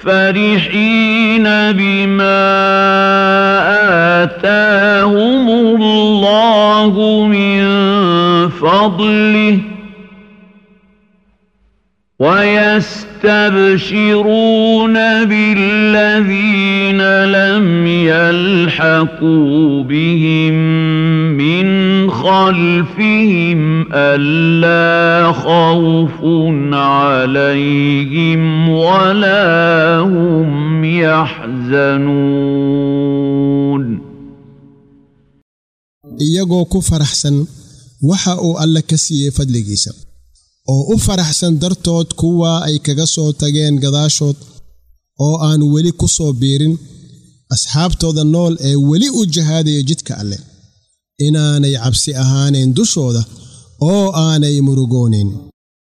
فرحين بما آتاهم الله من فضله ويستبشرون بالذين لم يلحقوا بهم من خلفهم ألا خوف عليهم ولا هم يحزنون iyagoo ku faraxsan waxa uu alle ka siiyey fadligiisa oo u faraxsan dartood kuwa ay kaga soo tageen gadaashood oo aan weli ku soo biirin asxaabtooda nool ee weli u jahaadaya jidka alleh inaanay cabsi ahaanayn dushooda oo aanay murugoonayn